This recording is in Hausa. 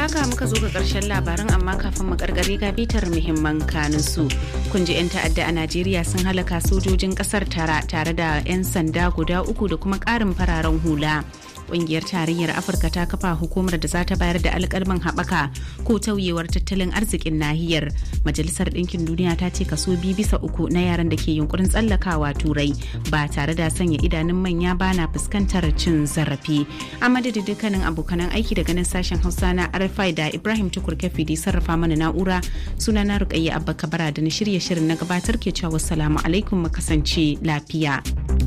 haka muka zo ga karshen labaran amma kafin mu karkare ga bitar muhimman kanin su. Kun ji 'yan ta'adda a Najeriya sun halaka sojojin kasar tara tare da 'yan sanda guda uku da kuma karin fararen hula. Ƙungiyar tarayyar Afirka ta kafa hukumar da za ta bayar da alƙalman haɓaka ko tauyewar tattalin arzikin nahiyar. Majalisar Ɗinkin Duniya ta ce kaso biyu bisa uku na yaran da ke yunkurin tsallakawa turai ba tare da sanya idanun manya ba na fuskantar cin zarafi. A madadin dukkanin abokanan aiki daga nan sashen Hausa na RFI da Ibrahim Tukur Kafi da sarrafa mana na'ura suna na Rukayya Abba Kabara da na shirye shirin na gabatar ke cewa wassalamu alaikum mu kasance lafiya.